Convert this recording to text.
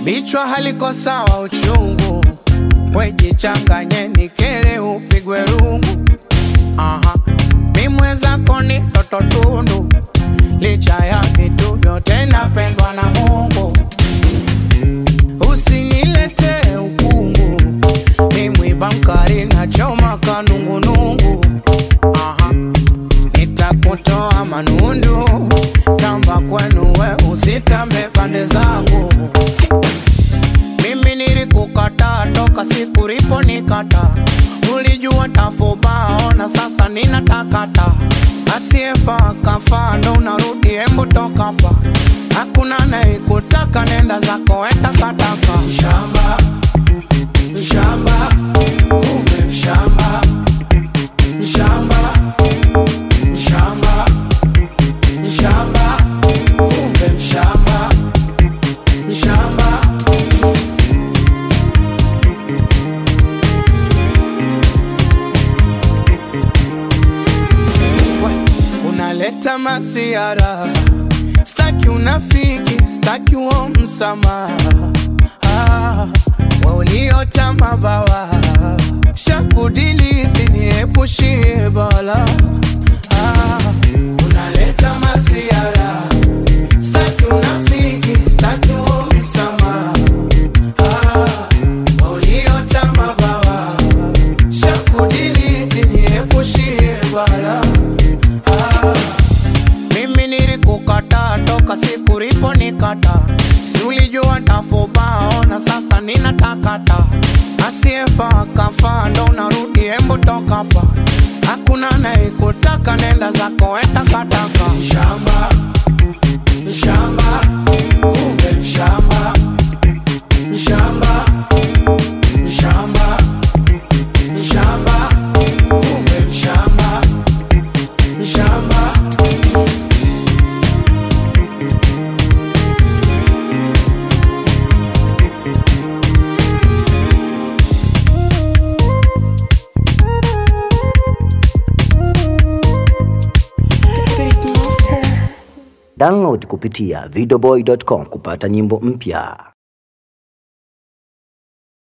bichwa haliko sawa uchungu, wejichanganye nikele upigwe rungu. Aha, mi mwenzako ni toto tundu, licha ya vitu vyote napendwa na Mungu. Usinilete ukungu, ni mwiba mkari na choma kanungunungu. Aha, nitakutoa manundu, tamba kwenu we usitambe pande zangu. Mimi nilikukata toka siku lipo nikata, ulijua tafubao na sasa ninatakata. Asiyefaa kafaa, ndo unarudi, hembu toka hapa. Hakuna anayekutaka, nenda zako enda kataka. Mshamba, mshamba, kumbe mshamba, mshamba, mshamba, mshamba, kumbe mshamba, mshamba. We, unaleta masiara, staki unafiki, staki uo msamaha. Ah, we uliota mabawa, shakudiliti niepushie bala. Ah, unaleta masiara, staki unafiki, staki uo msamaha. Ah, we uliota mabawa, shakudiliti niepushie bala. Ah, mimi nilikukata toka siku lipo nikata, si ulijua tafubao na sasa ninatakata. Asiyefaa kafaa, ndo unarudi, hembu toka hapa. Hakuna anayekutaka, nenda zako enda kataka. Mshamba, mshamba, kumbe mshamba, mshamba, mshamba, mshamba, kumbe mshamba, mshamba. Download kupitia videoboy.com kupata nyimbo mpya.